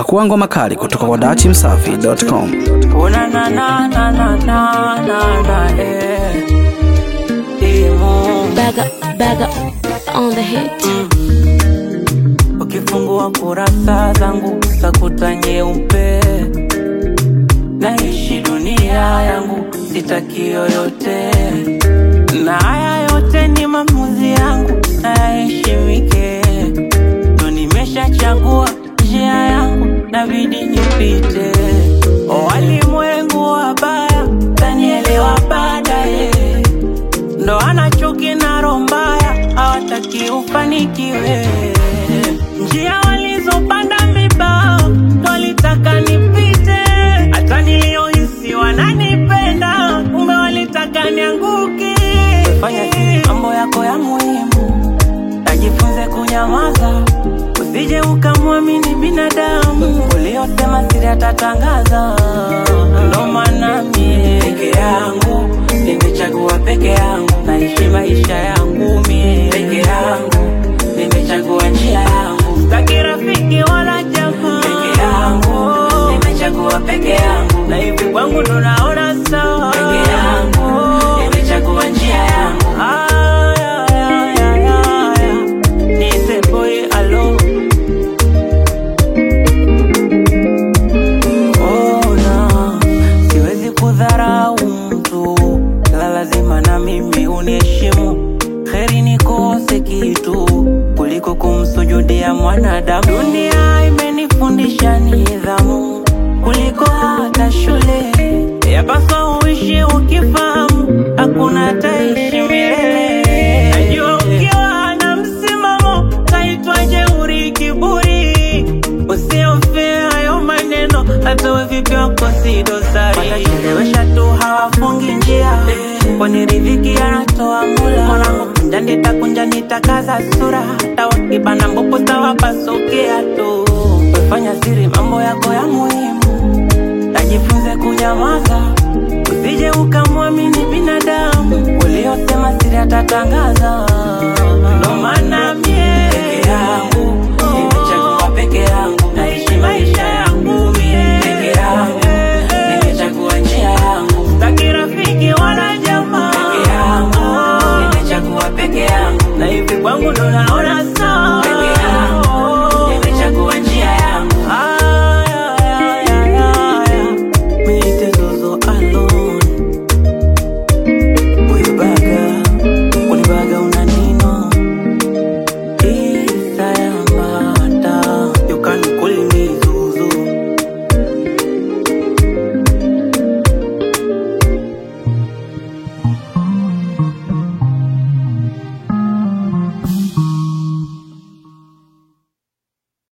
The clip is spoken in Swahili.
Pakua ngoma kali kutoka kwa dachimsafi.com. Una na na na na na na na eh. Imo. Bag up, bag up on the hit. Ukifungua kurasa zangu utakuta nyeupe, naishi dunia yangu, sitaki yoyote, na haya yote ni maamuzi yangu, nayaheshimike, ndo nimeshachagua njia yangu, nabidi nipite. O walimwengu wabaya, tanielewa baadaye ndo ana chuki na roho mbaya, hawataki ufanikiwe. Njia walizopanda vibao ndo walitaka nipite, hata niliohisi wananipenda, kumbe walitaka nianguke. Fanya siri mambo yako ya muhimu, najifunze kunyamaza, usije ukamwamini binadamu uliosema siri atatangaza. Ndo maana mie peke yangu nimechagua peke yangu, naishi maisha yangu mie peke yangu, nimechagua njia yangu, sitaki rafiki wala jamaa peke yangu, nimechagua peke yangu, na hivi kwangu ndo naona sawa peke yangu, nimechagua njia yangu. Aya, aya, aya, aya. Niite boy alone Ona, siwezi kudharau mtu, la lazima na mimi uniheshimu. Heri nikose kitu kuliko kumsujudia mwanadamu. Dunia imenifundisha nidhamu kuliko hata shule. Yapaswa uishi ukifahamu, hakuna ataishi milele. Najua ukiwa na msimamo kaitwa jeuri, kiburi Usiofia hayo maneno, hata we vipi wako si dosari. Watachelewesha tu hawafungi njia, kwani riziki anatoa Mola. Mwanangu kunja nitakunja nitakaza sura, hata wakibana mbupu tawapasukia tu. Wefanya siri mambo yako ya muhimu, najifunze kunyamaza, usije ukamwamini binadamu uliosema siri atatangaza. Ndo maana mie peke yangu